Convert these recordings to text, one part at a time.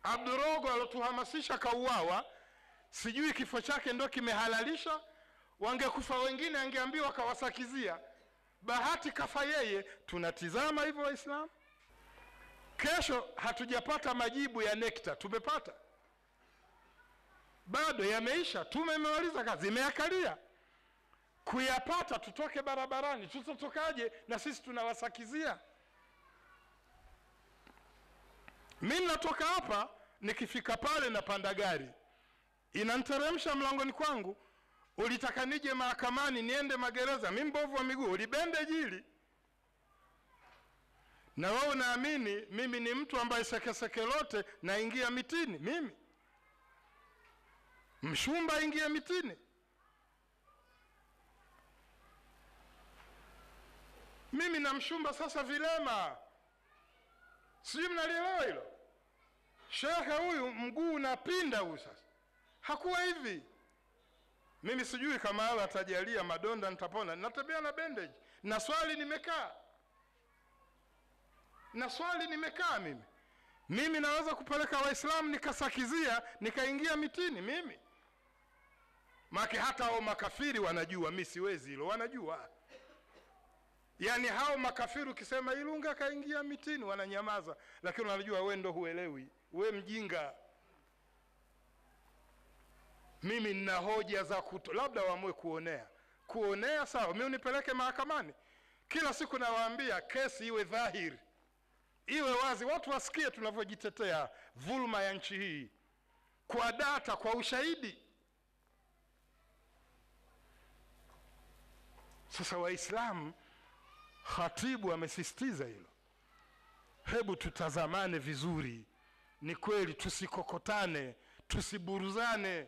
abdurogo alotuhamasisha kauawa sijui kifo chake ndo kimehalalisha wangekufa wengine angeambiwa kawasakizia bahati kafa yeye tunatizama hivyo waislamu kesho hatujapata majibu ya nekta tumepata bado yameisha tume imemaliza kazi imeakalia kuyapata tutoke barabarani tutatokaje na sisi tunawasakizia mi natoka hapa nikifika pale napanda gari inanteremsha mlangoni kwangu ulitaka nije mahakamani niende magereza mi mbovu wa miguu ulibende jili na wewe unaamini mimi ni mtu ambaye sekeseke lote naingia mitini mimi mshumba aingie mitini mimi na mshumba sasa vilema sijui mnalielewa hilo shekhe huyu mguu unapinda huyu sasa hakuwa hivi mimi sijui kama ala atajalia madonda nitapona natembea na bandage na swali nimekaa na swali nimekaa mimi mimi naweza kupeleka waislamu nikasakizia nikaingia mitini mimi make hata hao makafiri wanajua mi siwezi hilo wanajua yaani hao makafiri ukisema ilunga kaingia mitini wananyamaza lakini wanajua we ndo huelewi we mjinga mimi nina hoja za kuto labda waamue kuonea kuonea sawa mi unipeleke mahakamani kila siku nawaambia kesi iwe dhahiri iwe wazi watu wasikie tunavyojitetea dhulma ya nchi hii kwa data kwa ushahidi sasa waislamu khatibu amesisitiza hilo hebu tutazamane vizuri ni kweli tusikokotane tusiburuzane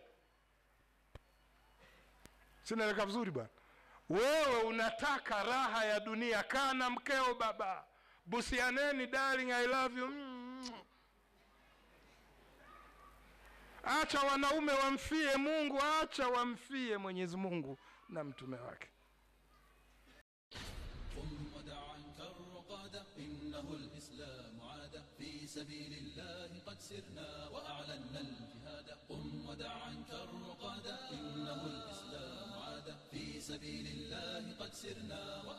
sinaeleka vizuri bwana wewe unataka raha ya dunia kaa na mkeo baba busianeni darling i love you mm. acha wanaume wamfie mungu acha wamfie mwenyezi mungu na mtume wake قم ودع عنك الرقاد إنه الإسلام عاد في سبيل الله قد سرنا وأعلنا الجهاد قم ودع عنك الرقاد إنه الإسلام عاد في سبيل الله قد سرنا وأعلنا